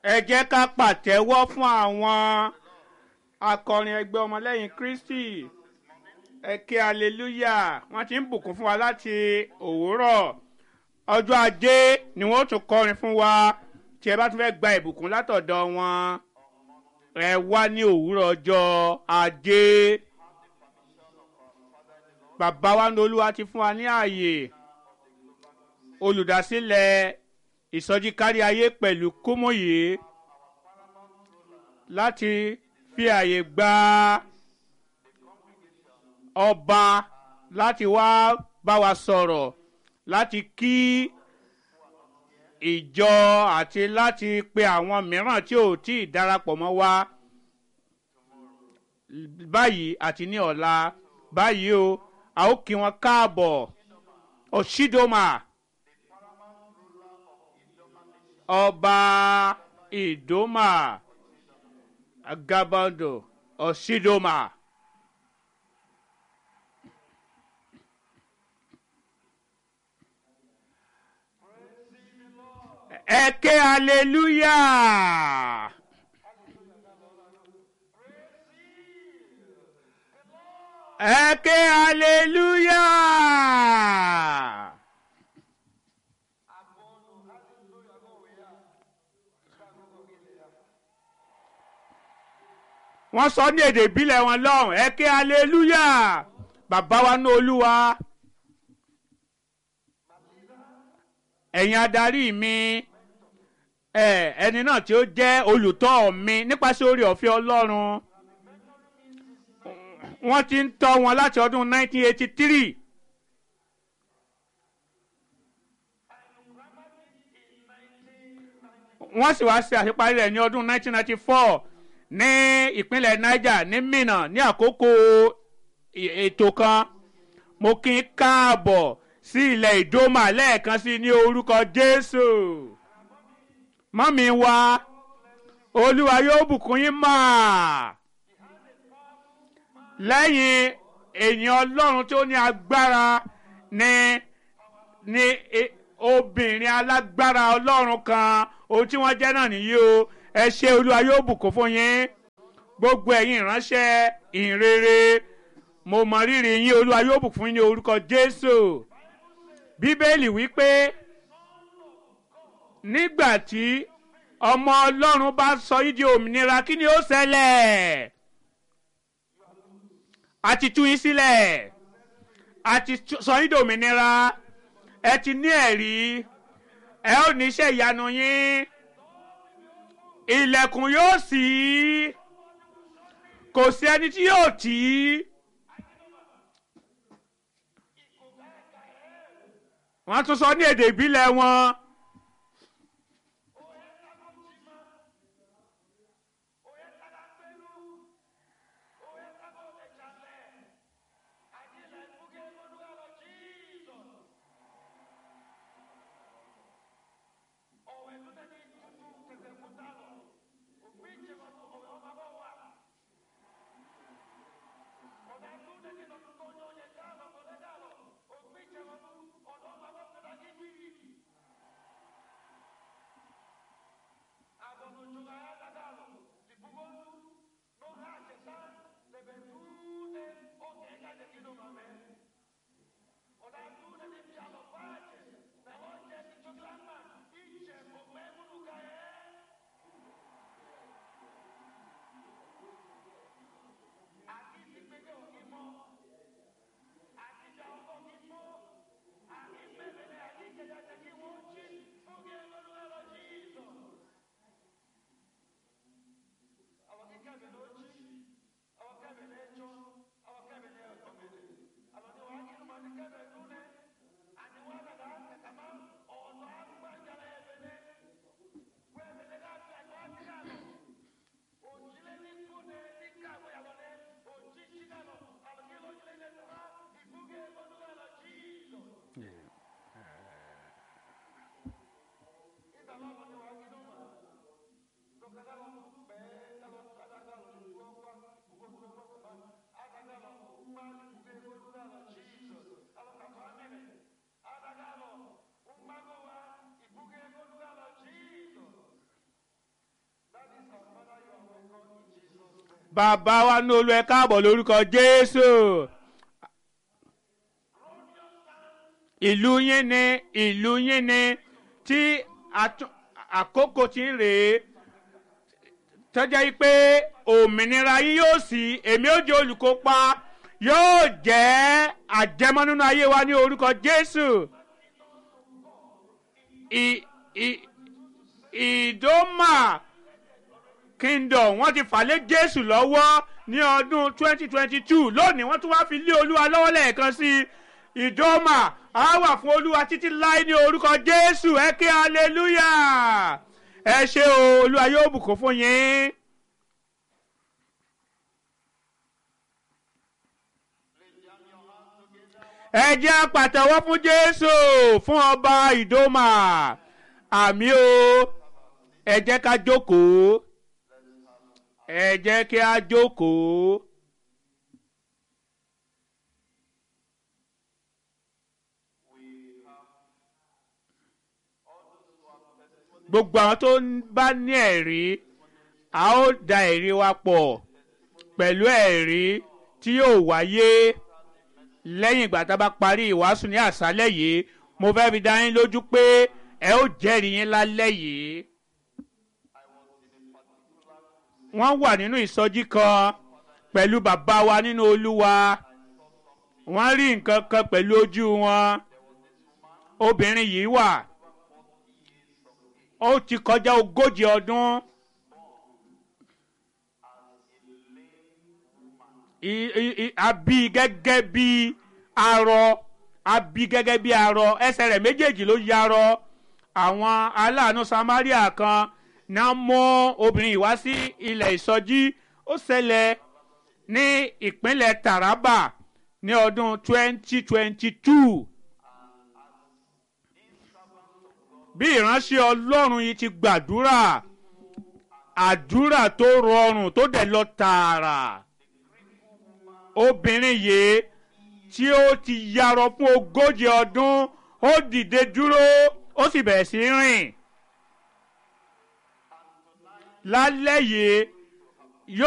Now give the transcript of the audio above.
ẹ jẹ́ ká pàtẹ́wọ́ fún àwọn akọrin ẹgbẹ́ ọmọlẹ́yìn kristi ẹ ké aleluya wọ́n ti ń bùkún fún wa láti òwúrọ̀ ọjọ́ ajé ni wọ́n tún kọrin fún wa tí ẹ bá tún fẹ́ gba ìbùkún látọ̀dọ̀ wọn ẹ wá ní òwúrọ̀ ọjọ́ ajé bàbá wa ní olúwa ti fún wa ní ààyè olùdásílẹ̀ ìsọjí kárí ayé pẹ̀lú kúmòye láti fi àyè gba ọba láti wá bá wa sọ̀rọ̀ láti kí ìjọ àti láti pe àwọn mìíràn tí ò tí ì darapọ̀ mọ́ wa báyìí àti ní ọ̀la báyìí o a ó kí wọn káàbọ̀ òṣìdọ́mà ọba ìdòmà agabando òṣìdọ́mà. ẹ ké hallelujah. ẹ ké hallelujah. wọ́n sọ ní èdè ìbílẹ̀ wọn lọ́hùn ẹ ké hallelujah bàbá wa ní olúwa ẹ̀yin adarí mi ẹni náà tí ó jẹ́ olùtọ́ mi nípasẹ̀ orí ọ̀fẹ́ ọlọ́run wọ́n ti ń tọ́ wọn láti ọdún 1983. wọ́n sì wá ṣe àṣeparí rẹ̀ ní ọdún 1994 ní ìpínlẹ̀ niger ní minna ní àkókò ètò kan mo kí n káàbọ̀ sí ilẹ̀ ìdómà lẹ́ẹ̀kan sí ní orúkọ jésù mọ́mí wa olúwa yóò bùkún yín mà lẹ́yìn èèyàn ọlọ́run tó ní agbára ní ní obìnrin alágbára ọlọ́run kan ohun tí wọ́n jẹ́ náà nìyí o ẹ ṣe olúwa yóò bùkún fún yín gbogbo ẹ̀yin ìránṣẹ́ ìhìnrere mo mọ rírì yín olúwa yóò bùkún fún yín ní orúkọ jésù bíbélì wípé nígbà tí ọmọ ọlọ́run bá sọ yín di òmìnira kí ni ó ṣẹlẹ̀ a ti tú yín sílẹ̀ a ti sọ yín di òmìnira ẹ ti ní ẹ̀rí ẹ ó ní iṣẹ́ ìyanu yín ilẹ̀kùn yóò ṣí kò sí ẹni tí yóò tì í. wọ́n tún sọ ní èdè ìbílẹ̀ wọn. bàbá wa ní olú ẹ káàbọ̀ lórúkọ jésù ìlú yín ni ìlú yín ni tí àtún- àkókò ti ń rèé tọ́jà yìí pé òmìnira yín yóò sí èmi ó jẹ́ olùkópa yóò jẹ́ àjẹmọ́ nínú ayé wa ní orúkọ jésù ì- ì- ìdómà kingdom wọ́n ti fà lé jésù lọ́wọ́ ní ọdún 2022 lónìí wọ́n tún wá fi lé olúwa lọ́wọ́ lẹ́ẹ̀kan sí i ìdómà á wà fún olúwa títí láé ní orúkọ jésù ẹ kí hallelujah ẹ ṣe o olúwa yóò bùkún fún yín. ẹ jẹ́ á pàtẹ́wọ́ fún jésù fún ọba ìdómà àmì o ẹ jẹ́ ká jókòó ẹ jẹ́ kí á jókòó. gbogbo àwọn tó ń bá ní ẹ̀rí a ó da ẹ̀rí wa pọ̀ pẹ̀lú ẹ̀rí tí yóò wáyé lẹ́yìn ìgbà tá a bá parí ìwàásù ní àṣálẹ̀ yìí mo fẹ́ fi dá yín lójú pé ẹ ó jẹ́rìí yín lálẹ́ yìí. wọ́n wà nínú ìsọjí kan pẹ̀lú bàbá wa nínú olúwa wọ́n rí nǹkan kan pẹ̀lú ojú wọn obìnrin yìí wà ó ti kọjá ogójì ọdún I- i- i- a bí gẹ́gẹ́ bí arọ a bí gẹ́gẹ́ bí arọ ẹsẹ̀ rẹ̀ méjèèjì ló yarọ àwọn aláàánú samaria kan náà mú obìnrin yìí wá sí ilẹ̀ ìsọjí ó ṣẹlẹ̀ ní ìpínlẹ̀ taraba ní ọdún 2022 bí ìránṣẹ́ ọlọ́run yìí ti gbàdúrà àdúrà tó rọrùn tó dẹ̀ lọ tààrà obìnrin yìí tí ó ti yarọ fún ogójì ọdún ó dìde dúró ó sì bẹ̀rẹ̀ sí rìn lálẹ́ yìí